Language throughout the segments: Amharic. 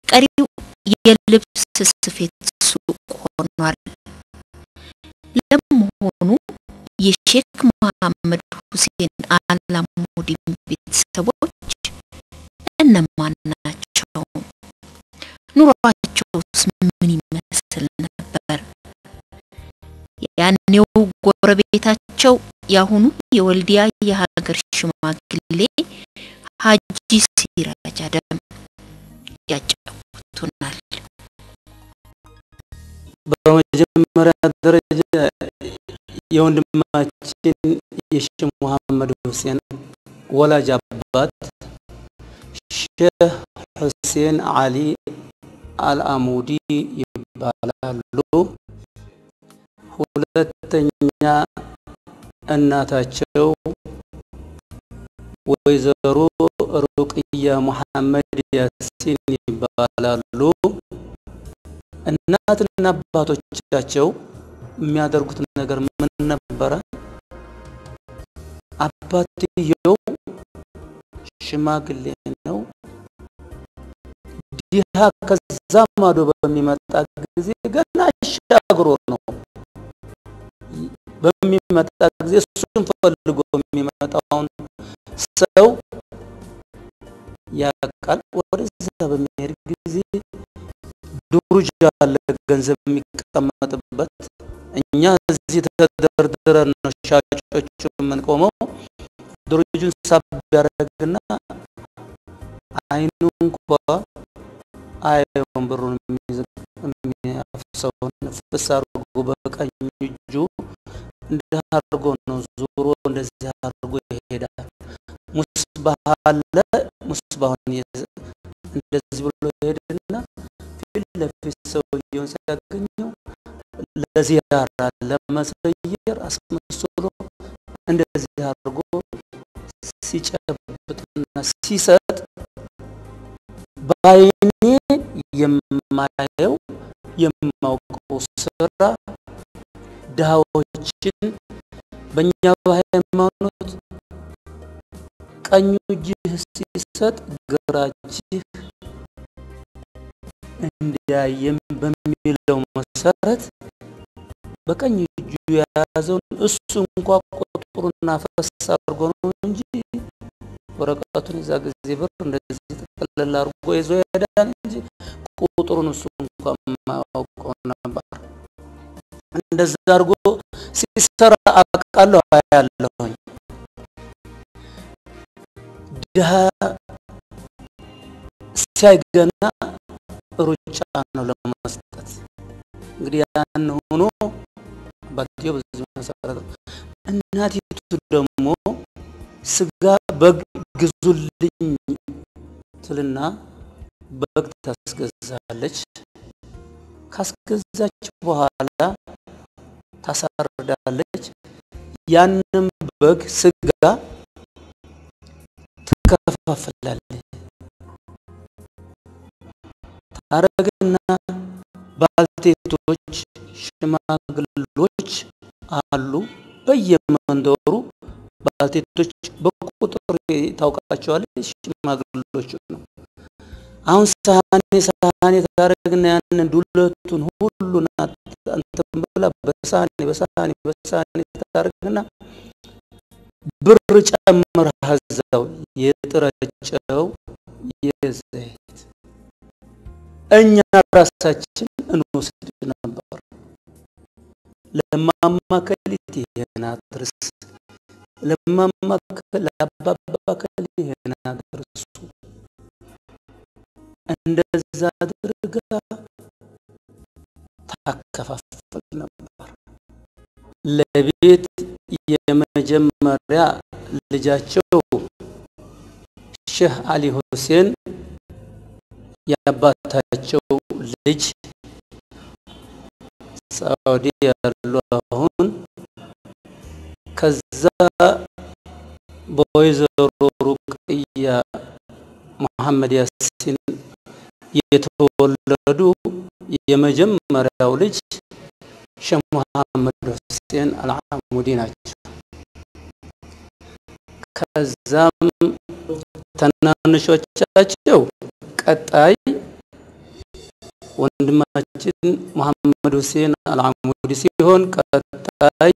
ቀሪው የልብስ ስፌት ሱቅ ሆኗል። ለመሆኑ የሼክ መሐመድ ሁሴን አላሙዲን ቤተሰቦች እነማን ናቸው? ኑሯቸውስ ምን ይመስል ነበር? ያኔው ጎረቤታቸው የአሁኑ የወልዲያ የሀገር ሽማግሌ ሀጂ ሲራጅ አደም ያጫውቱናል። በመጀመሪያ ደረጃ የወንድማችን የሼህ መሐመድ ሁሴን ወላጅ አባት ሼህ ሁሴን አሊ አልአሙዲ ይባላሉ። ሁለተኛ እናታቸው ወይዘሮ ሩቅያ መሐመድ ያሲን ይባላሉ። እናትና አባቶቻቸው የሚያደርጉት ነገር ምን ነበረ? አባትየው ሽማግሌ ነው። ዲሃ ከዛ ማዶ በሚመጣ ጊዜ ገና አሻግሮ ነው በሚመጣ ጊዜ እሱን ፈልጎ የሚመጣውን ሰው ያቃል። ወደዛ በሚሄድ ጊዜ ዱርጅ አለ ገንዘብ የሚቀመጥበት። እኛ እዚህ ተደርድረን ነው ሻጮቹ የምንቆመው። ዱርጁን ሳብ ያደርግና አይኑ እንኳ አየውን ብሩን የሚያፍሰውን ፍስ አድርጎ በቀኝ እጁ እንዲህ አድርጎ ነው ዙሮ እንደዚህ አድርጎ ይሄዳል። ሙስባህ አለ። ሙስባሁን እንደዚህ ብሎ ይሄድና ፊት ለፊት ሰውየውን ሲያገኘው ለዚያራ ለመሰየር አስመስሎ እንደዚህ አድርጎ ሲጨብጥና ሲሰጥ በአይኔ የማየው የማውቀው ስራ ድሃዎችን በእኛ በሃይማኖት ቀኙ እጅህ ሲሰጥ ግራ እጅህ እንዲያየም በሚለው መሰረት በቀኝ እጁ የያዘውን እሱ እንኳ ቁጥሩን አፈስ አድርጎ ነው እንጂ ወረቀቱን የዛ ጊዜ ብር እንደዚህ ጠቅልል አድርጎ ይዞ ይሄዳል እንጂ ቁጥሩን እሱ እንኳ የማያውቀው ነበር። እንደዛ አድርጎ ሲሰራ አውቃለሁ አያለሁኝ። ድሃ ሲያይገና ሩጫ ነው ለመስጠት። እንግዲህ ያን ሆኖ አባትየው በዚህ መሰረት እናቲቱ ደግሞ ስጋ በግ ግዙልኝ ትልና በግ ታስገዛለች። ካስገዛች በኋላ ታሳርዳለች። ያንም በግ ስጋ ትከፋፍላለች። ታረግና ባልቴቶች፣ ሽማግሎች አሉ በየመንደሩ ባልቴቶች በቁጥር ታውቃቸዋለች። ሽማግሎች ነው። አሁን ሳህኔ ሳህኔ ታረግና ያንን ዱለቱን ሁሉን አንተን ብላ በሳህኔ በሳህኔ በሳህኔ ታረግና ብር ጨምረህ እዛው የጥረጨው የዘይት እኛ ራሳችን እንወስድ ነበር። ለማማ ከሊት ይሄን አድርስ፣ ለማማ ለአባባ ከሊት ይሄን አድርሱ። እንደዛ አድርጋ ታከፋፍል ነበር። ለቤት የመጀመሪያ ልጃቸው ሼህ አሊ ሁሴን የአባታቸው ልጅ ሳዑዲ ያሉ አሁን ከዛ በወይዘሮ ሩቅያ መሐመድ ያሲን የተወለዱ የመጀመሪያው ልጅ ሼህ መሐመድ ሁሴን አልዓሙዲ ናቸው። ከዛም ተናንሾቻቸው ቀጣይ ወንድማችን መሐመድ ሁሴን አልዓሙዲ ሲሆን ቀጣይ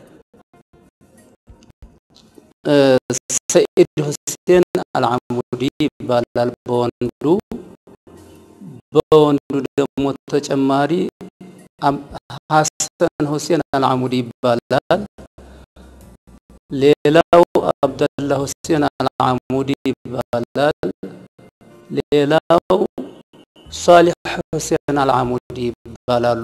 ሰኢድ ሁሴን አልዓሙዲ ይባላል በወንዱ። በወንዱ ደግሞ ተጨማሪ ሐሰን ሁሴን አልዓሙዲ ይባላል። ሌላው አብደላ ሁሴን አልዓሙዲ ይባላል። ሌላው ሷሊሕ ሁሴን አልዓሙዲ ይባላሉ።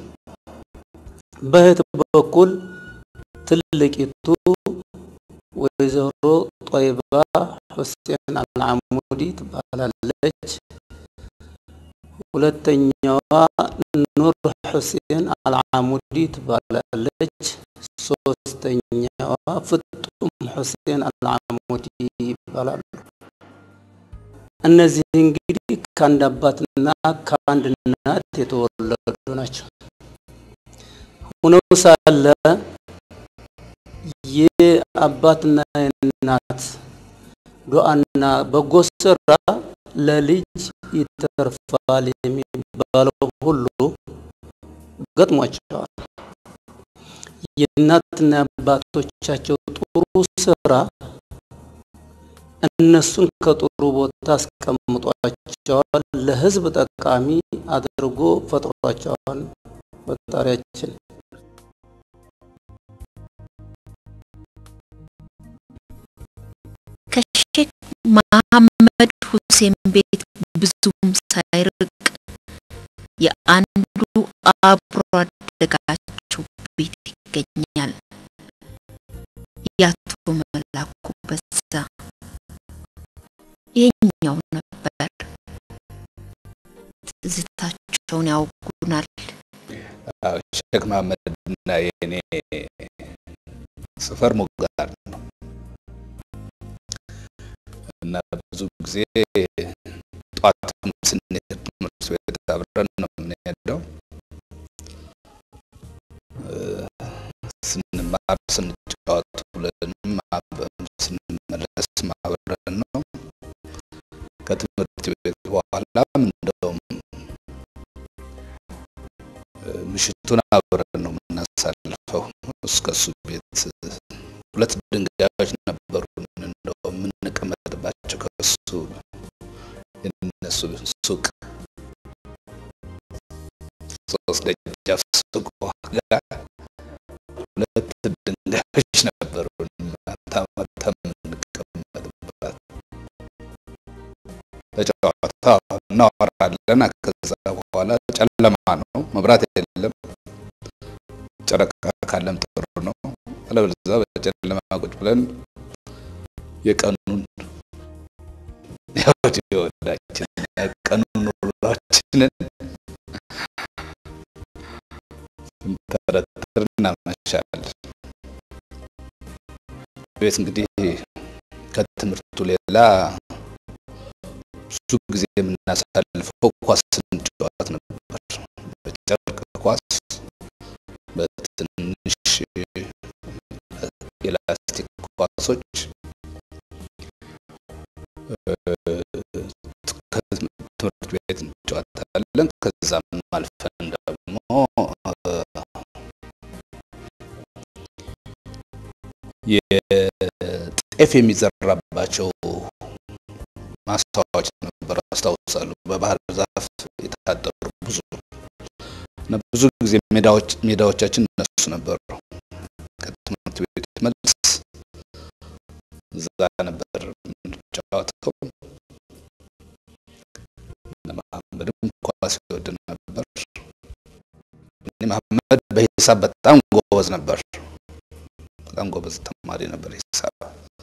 በእህት በኩል ትልቂቱ ወይዘሮ ጦይባ ሁሴን አልዓሙዲ ትባላለች። ሁለተኛዋ ኑር ሁሴን አልዓሙዲ ትባላለች። ሶስተኛዋ ፍጡም ሁሴን አልዓሙዲ ይባላሉ። እነዚህ እንግዲህ ከአንድ አባትና ከአንድ እናት የተወለዱ ናቸው። ሆነው ሳለ የአባትና የእናት ዱዓና በጎ ስራ ለልጅ ይተርፋል የሚባለው ሁሉ ገጥሟቸዋል። የእናትና የአባቶቻቸው ጥሩ ስራ እነሱን ከጥሩ ቦታ አስቀምጧቸዋል። ለሕዝብ ጠቃሚ አድርጎ ፈጥሯቸዋል ፈጣሪያችን። ከሼክ መሐመድ ሁሴን ቤት ብዙም ሳይርቅ የአንዱ አብሮ አደጋቸው ቤት ይገኛል። ያቶ መላኩ በዛ ይህኛው ነበር። ትዝታቸውን ያውጉናል። ሼክ መሐመድ እና የኔ ሰፈር ሞጋር ነው እና ብዙ ጊዜ ጠዋትም ስንሄድ ትምህርት ቤት አብረን ነው የምንሄደው። ስንማር ስንጫወት ብለንም ስንመለስ አብረን ነው። ከትምህርት ቤት በኋላም እንደውም ምሽቱን አብረን ነው የምናሳልፈው። እስከሱ ቤት ሁለት ድንጋዮች ነበሩ እንደው የምንቀመጥባቸው ከሱ የነሱ ሱቅ ሶስት ደጃፍ ሱቅ ጋር ሁለት ድንጋዮች ነበሩ ማታ ማታ የምንቀመጥባት ተጫዋታ እናወራለን። ከዛ በኋላ ጨለማ ነው፣ መብራት የለም። ጨረቃ ካለም ጥሩ ነው፣ አለበለዚያ በጨለማ ቁጭ ብለን የቀኑን የወዲ ወዳችን የቀኑን ውሏችንን ስንተረትር እናመሻለን። ቤት እንግዲህ ከትምህርቱ ሌላ ብዙ ጊዜ የምናሳልፈው ኳስ ስንጫወት ነበር። በጨርቅ ኳስ፣ በትንሽ የላስቲክ ኳሶች ከትምህርት ቤት እንጫወታለን። ከዛም አልፈን ደግሞ የጤፍ የሚዘራባቸው ማስታወቂያዎች ነበር አስታውሳለሁ። በባህር ዛፍ የታጠሩ ብዙ እና ብዙ ጊዜ ሜዳዎች ሜዳዎቻችን እነሱ ነበሩ። ከትምህርት ቤት መልስ እዛ ነበር የምንጫወተው። እነ መሐመድም ኳስ ይወድ ነበር። እኔ መሐመድ በሂሳብ በጣም ጎበዝ ነበር። በጣም ጎበዝ ተማሪ ነበር ሂሳብ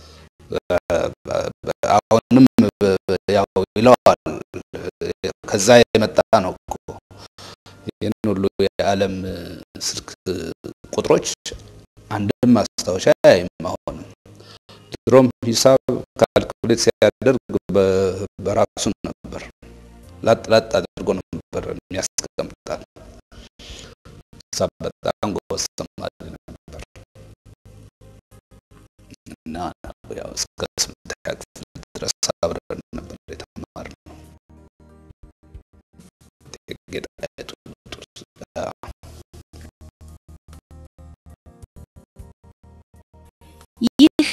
አሁንም ያው ይለዋል። ከዛ የመጣ ነው እኮ ይህን ሁሉ የዓለም ስልክ ቁጥሮች አንድም ማስታወሻ አያይም። አሁንም ድሮም ሂሳብ ካልኩሌት ሲያደርግ በራሱ ነበር፣ ላጥ ላጥ አድርጎ ነበር የሚያስቀምጣል። ሂሳብ በጣም ጎበዝ ተማሪ ነበር እና ያው እስከ ስምንተኛ ክፍል ድረስ አብረን ነበር የተማርነው። ጌጣይቱ ብጡል ይህ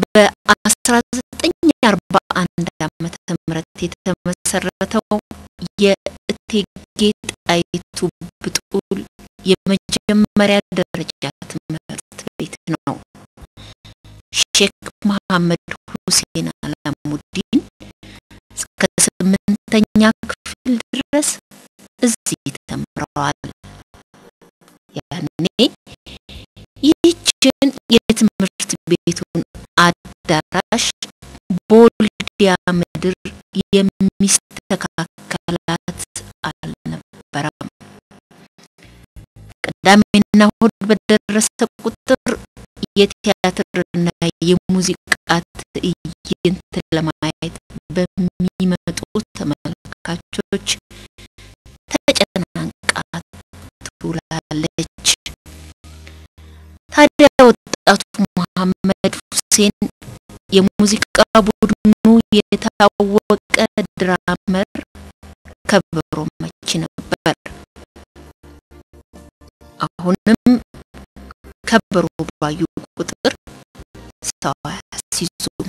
በ1941 ዓመተ ምህረት የተመሰረተው የእቴጌ ጣይቱ ብጡል የመጀመሪያ ደረጃ ትምህርት ቤት ነው። ሼክ መሐመድ ሁሴን አላሙዲን እስከ ስምንተኛ ክፍል ድረስ እዚህ ተምረዋል። ያኔ ይህችን የትምህርት ቤቱን አዳራሽ ቦልዲያ ምድር የሚስተካከላት አልነበረም። ቅዳሜና እሁድ በደረሰ ቁጥር የቲያትርና የሙዚቃ ትዕይንት ለማየት በሚመጡ ተመልካቾች ተጨናንቃ ትውላለች። ታዲያ ወጣቱ መሐመድ ሁሴን የሙዚቃ ቡድኑ የታወቀ ድራመር ከበሮ መቺ ነበር። አሁንም ከበሮ ባዩ ቁጥር ሰው አያስይዙም።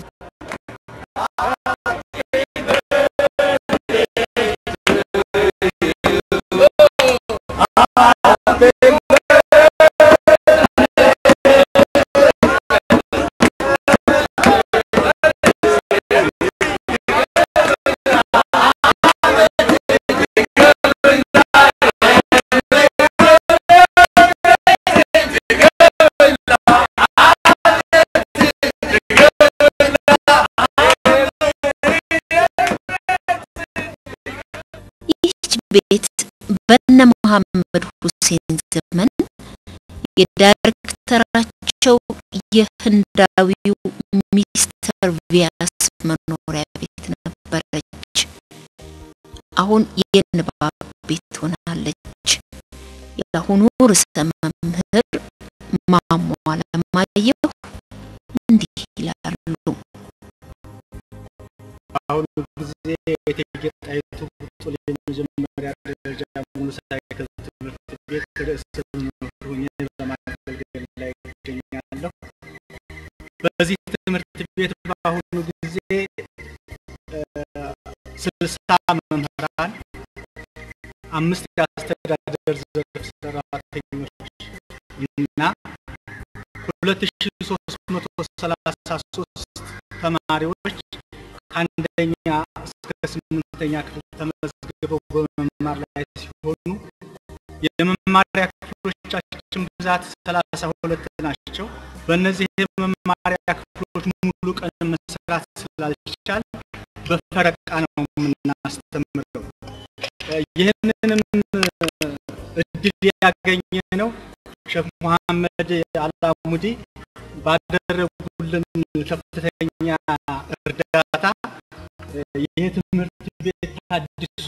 ይህች ቤት በነ መሐመድ ሁሴን ዘመን የዳይሬክተራቸው የህንዳዊው ሚስተር ቪያስ መኖሪያ ቤት ነበረች። አሁን የንባብ ቤት ሆናለች። የአሁኑ ርዕሰ መምህር ማሞ አለማየሁ እንዲህ ይላሉ። በአሁኑ ጊዜ የእቴጌ ጣይቱ ብጡል የመጀመሪያ ደረጃ ሙሉ ሳይክል ትምህርት ቤት ርዕሰ መምህር ሆኜ በማገልገል ላይ ይገኛለሁ። በዚህ ትምህርት ቤት በአሁኑ ጊዜ ስልሳ መምህራን፣ አምስት የአስተዳደር ዘርፍ ሰራተኞች እና ሁለት ሺ ሶስት መቶ ሰላሳ ሶስት ተማሪዎች ከአንደኛ እስከ ስምንተኛ ክፍል ተመዝግበው በመማር ላይ ሲሆኑ የመማሪያ ክፍሎቻችን ብዛት ሰላሳ ሁለት ናቸው። በእነዚህ የመማሪያ ክፍሎች ሙሉ ቀን መስራት ስላልቻል በፈረቃ ነው የምናስተምረው። ይህንንም እድል ያገኘ ነው ሼክ መሐመድ አላሙዲ ባደረጉልን ከፍተኛ እርዳታ ይህ ትምህርት ቤት ታድሶ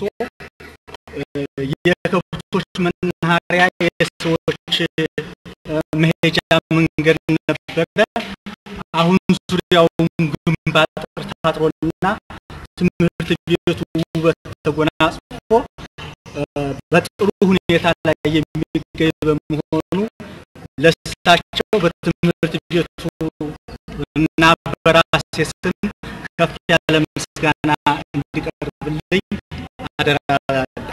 የከብቶች መናኸሪያ፣ የሰዎች መሄጃ መንገድ ነበረ። አሁን ዙሪያውን ግንብ አጥር ታጥሮና ትምህርት ቤቱ ውበት ተጎናጽፎ በጥሩ ሁኔታ ላይ የሚገኝ በመሆኑ ለሳቸው በትምህርት ቤቱ እና በራሴ ስም ከፍ ያለ ምስጋና እንዲቀርብልኝ አደራ እላለሁ።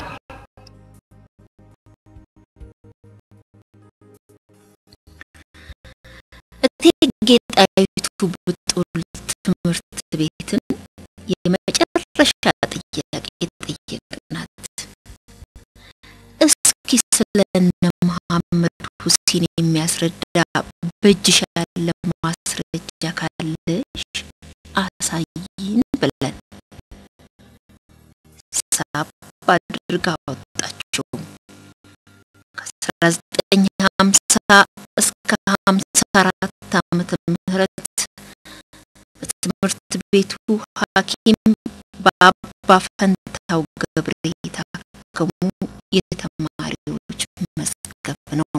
እቴጌ ጣይቱ ብጡል ትምህርት ቤትን የመጨረሻ ጥያቄ ጠየቅናት። እስኪ ስለነ መሐመድ ሁሴን የሚያስረዳ በእጅሽ ያለ ማስረጃ ካለሽ አሳይን ብለን ሳብ አድርጋ አወጣችው። ከ1950 እስከ 54 ዓመተ ምህረት በትምህርት ቤቱ ሐኪም በአባ ፈንታው ገብሬ የታከሙ የተማሪዎች መዝገብ ነው።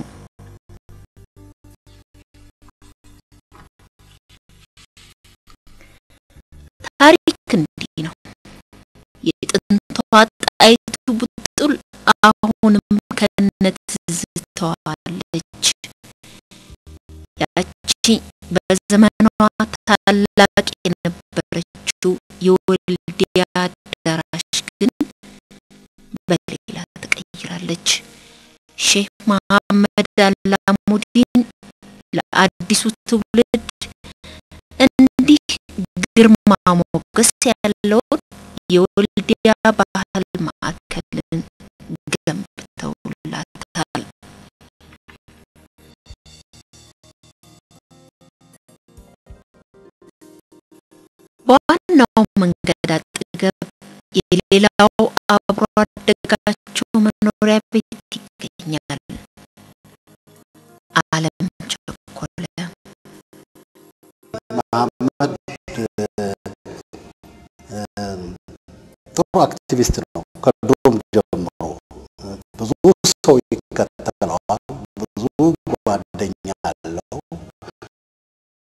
ታሪክ እንዲህ ነው። የጥንቷ ጣይቱ ብጡል በዘመኗ ታላቅ የነበረችው የወልዲያ አዳራሽ ግን በሌላ ተቀይራለች። ሼህ መሐመድ አላሙዲን ለአዲሱ ትውልድ እንዲህ ግርማ ሞገስ ያለውን የወልዲያ ባህል ማዕከልን ገንብተውላታል። በዋናው መንገድ አጠገብ የሌላው አብሮ አደጋቸው መኖሪያ ቤት ይገኛል። አለም ቸኮለ መሐመድ ጥሩ አክቲቪስት ነው። ከድሮም ጀምሮ ብዙ ሰው ይከተለዋል።